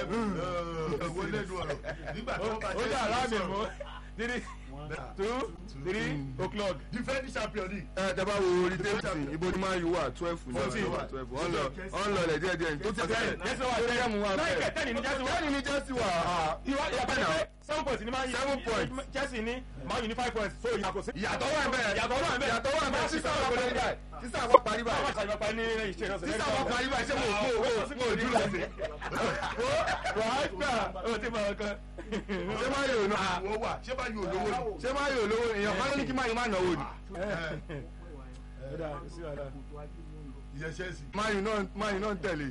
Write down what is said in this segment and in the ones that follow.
owó lẹ́nu ọ̀rọ̀ nígbà tí wọ́n bá ó dà láàmì mú three two three o'clock. defending champion ni. ẹ tẹ bá wo orí tẹ́lifíṣàn ibo ni máa yù wà twelve ní Fourteen. ọ̀nà twelve ọ̀n lọ ọ̀n lọ lẹ̀ díẹ̀ díẹ̀ tó ti tẹ̀ jẹ́sí wa tó yẹ mu wa náà bẹ́ẹ̀ ìkẹtẹ́ ni ní jẹ́sí wa. wọ́n ní jẹ́sí wà á ìwà ìyàtọ̀ ni pé seven points ni máa yí Seven points. Chelsea ní máa yí ní five points so ìyàtọ̀ sí. ìyàtọ̀ wà bẹ́ẹ̀ ìyàtọ̀ wà bẹ́ẹ̀ ìyàtọ̀ wà bẹ́ẹ̀ sísá wà parí báyìí sísá wà parí báwo báyìí ṣe àgbàpá ní ìṣe ìrọsẹ̀ sísá wà parí báyìí ṣé mo mo mo mo ojú lọ sí. wàá gbà ó ti máa kan. ṣé máa yóò ná àwọn wà ṣé bá yóò lówó ni. ṣé máa yóò lówó èèyàn kan ló ní kí máa yóò má náwó ni. ìyẹn chelsea. máa yóò náà máa yóò náà tẹ̀lé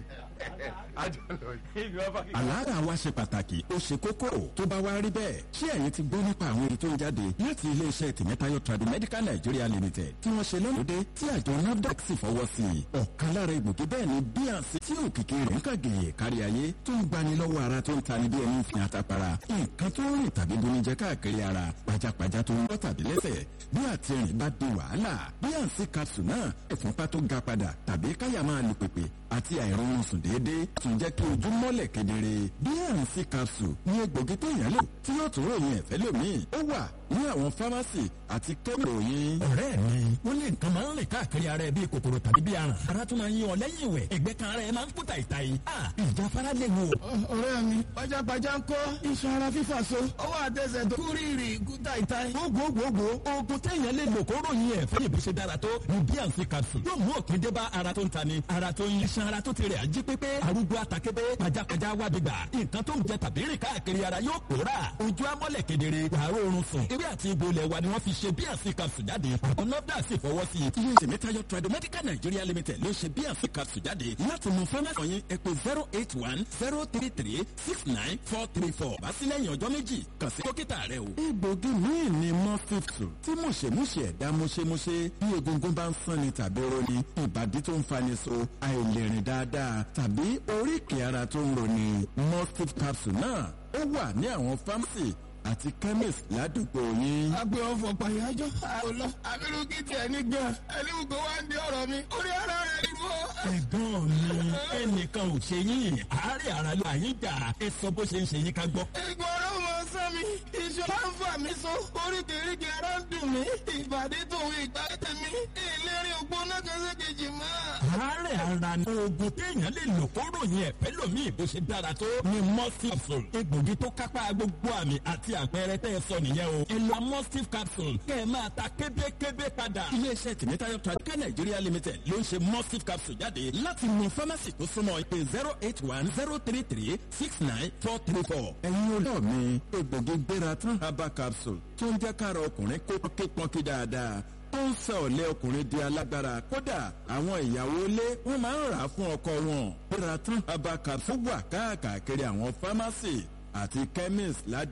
àjọ lọ yìí. àlàáfíà wa ṣe pàtàkì ó ṣe kókó tó bá wá rí bẹ́ẹ̀ ṣé ẹ̀yin ti gbọ́ nípa àwọn èyí tó ń jáde láti iléeṣẹ́ tìmẹ́tayọ Tradimedical Nigeria Limited tí wọ́n ṣe lọ́lọ́dẹ tí àjọ NAFDAC sì fọwọ́ sí i ọ̀kan lára ìgbòkè bẹ́ẹ̀ ni bnc tí òkìkí rẹ̀ ń kàgèyè kárí ayé tó ń gbani lọ́wọ́ ara tó ń tani bí ẹni fi àtàpàrà nǹkan tó ń rìn tàbí bonijẹ káàkiri ara pajápajá tó ń bọ́ tàbí lẹ́sẹ̀ bí àtìrìn bá di wàhálà bnc capsule náà ìfúnpá tó ga padà tàbí káyà máa lu pèpè àti àìrọ̀rùn sùn déédéé tún jẹ́ kí ojú mọ́lẹ̀ kedere bnc capsule ní egbògi téèyàn lò tí yóò tún ròyìn ẹ̀fẹ́ lómìn ó wà ní àwọn fámásì àti kẹ́mìròyìn. ọ̀rẹ́ mi wọ́n lé nǹkan máa ń rìn káàkiri ara ẹ bíi kòkòrò tàbí bíi aràn ara tún máa ń yí ọ lẹ́yìn ìwẹ̀ ẹ̀gbẹ́ kan ara ẹ máa ń kú tàìtàì a ìjáfara lè wò. ọ̀rẹ́ mi pajápajá ń kọ́ iṣan ara fífà so ọwọ́ àtẹsẹ̀ tó kú rírì kú tàìtàì. gbogbogbò oògùn téèyàn lè lò kó ròyìn ẹ̀ fẹ́ ìbí ṣe dára tó ní bnc capsule yóò mú òpin dé bá ara tó ń tani ara tó ń yí iṣan ara tó ti rẹ̀ ají pépé arúgbó atakébé pajápajá wá gbígbà nǹkan tó ń jẹ tàbí rìn káàkiri ara yóò pòórà ojú amọ́lẹ̀ kedere wàá rọrùn sùn ewé àti ibo ilẹ̀ wa ni wọ́n fi ṣe bnc capsule jáde àwọn nọ́dà sì fọwọ́ sí i. ilé tìmẹ́tayọ Tradimedical Nigeria Limited ló ṣe bnc capsule jáde láti mú fámásì yín ẹ pé zero eight one zero three three six nine four three four bá sí lẹ́yìn ọjọ́ méjì kàn sí dókítà rẹ o. egbògi míì ni mọ́fíìsù tí mùṣemúṣe ẹ̀dá mùṣemúṣe bí egungun bá ń sanni tàbí roni ìbàdí tó ń fani so àìlèrìn dáadáa tàbí oríkèé ara tó ń roni mọ́fíìsù capsule náà ó wà ní àwọn fámásì àti chemist ládùúgbò yín. agbe ọfọ pàyájọ àlọ abirùkí tiẹ̀ ní gan ẹni gbogbo wa ń di ọ̀rọ̀ mi orí ara rẹ̀ ni mo. ẹ̀gbọ́n mi ẹnìkan ò ṣe yín àárẹ̀ ara ló àyín jà ẹ sọ bó ṣe ń ṣe yín ká gbọ́. ìgbà ọ̀rọ̀ mọ sán mi iṣan máa ń fà mí so oríkèéríkèé ara ń dùn mí ìbàdí tòun ìgbà tèmi ìlérí ògbóná kẹsẹkẹjì máa. àárẹ̀ ara ni oògùn téèyàn lè lò kó ròyìn ẹ̀fẹ́ lòmíì bó ṣe dára tó ni mustif capsule egbògi tó kápá gbogbo àmì àti àpẹẹrẹ tẹ́ ẹ sọ nìyẹn o ẹ lọ mustif capsule kẹ́ ẹ máa ta kébékébé padà. iléeṣẹ́ tìmẹ́tayọ Tradimedical Nigeria Limited ló ń ṣe mustif capsule jáde láti mú fámásì tó súnmọ́ ìpè zero eight one zero three three six nine four three four. ẹ̀yin olóò mi egbògi gbéra tán herbal capsule tó ń jẹ́ kára ọkùnrin kó pọ́nkí dáadáa tó ń sọ ọ̀lẹ́ ọkùnrin di alágbára kódà àwọn ìyàwó ilé wọn máa ń rà á fún ọkọ wọn. gbéra tán herbal capsule wà káàkiri àwọn fámásì àti chemist ládùúgbò.